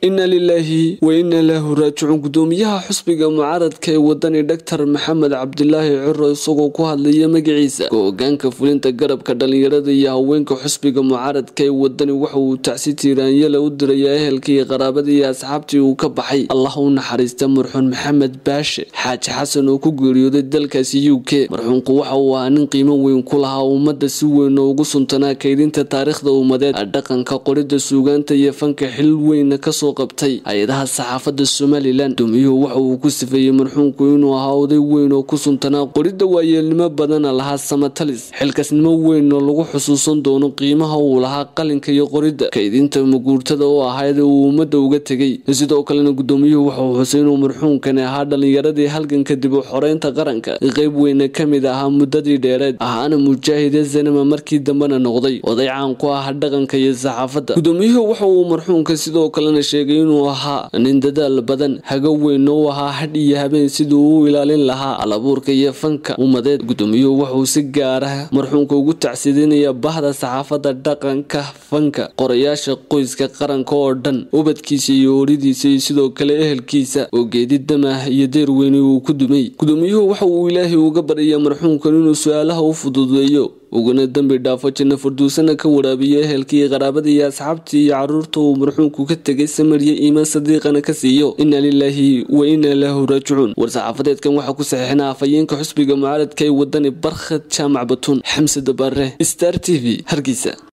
inna lilaahi wa inna lahu raajicuun gudoomiyaha xusbiga mucaaradka ee wadani dhaktar maxamed cabdilaahi ciro isagoo ku hadlaya magaciisa go-gaanka fulinta garabka dhalinyarada iyo haweenka xusbiga mucaaradka ee wadani waxa uu tacsi tiiraanyala u dirayaa ehelkii qaraabadii iyo asxaabtii uu ka baxay allah u naxariista marxuun maxamed baashe xaaji xasan oo ku geeriyooday dalkaasi u k marxuunku waxa uu ahaa nin qiimo weyn ku lahaa ummadda si weyn oo ugu suntanaa kaydinta taariikhda ummadeed dhaqanka qorida suugaanta iyo fanka xil weyna kasoo qabtay hay-adaha saxaafada somalilan gudoomiyuhu waxa uu ku sifeeyey marxuunku inuu ahaa oday weyn oo ku suntanaa qoridda waayeelnimo badana lahaa samatalis xilkasnimo weyn oo lagu xusuusan doono qiimaha uu lahaa qalinka iyo qoridda kaydinta maguurtada oo ahayd uu ummadda uga tegay sidoo kalena gudoomiyuhu waxauu xusay inuu marxuunkani ahaa dhalinyaradii halganka dib u xoreynta qaranka qeyb weyna kamid ahaa muddadii dheereed ahaana mujaahide zanama markii dambena noqday oday caan ku ah dhaqanka iyo saxaafadda gudoomiyuhu waxa uu marxuunka sidoo kalena sheegay inuu ahaa nin dadaal badan hago weyn oo ahaa hadh iyo habeen siduu u ilaalin lahaa alabuurka iyo fanka ummadeed gudoomiyuhu waxauu si gaara marxuunka ugu tacsidinaya bahda saxaafadda dhaqanka fanka qorayaasha qoyska qaranka oo dhan ubadkiisa iyo ooridiisa iyo sidoo kale ehelkiisa oo geedi damah iyo deer weyni uu ku dumay gudoomiyuhu waxa uu ilaahay uga baraya marxuunkan inuu su-aalaha u fududeeyo uguna dembi dhaafo janno farduusana ka waraabiyo ehelkii qaraabadii iyo asxaabtii iyo caruurta uu marxuunku ka tegay samarya iimaan sadiiqana ka siiyo inna lilaahi wa inna lahu raajicuun war-saxaafadeedkan waxaa ku saxiixina afhayeenka xusbiga mucaaradka ee wadani barkhad jaamac batuun xamse dabaare star t v hargeysa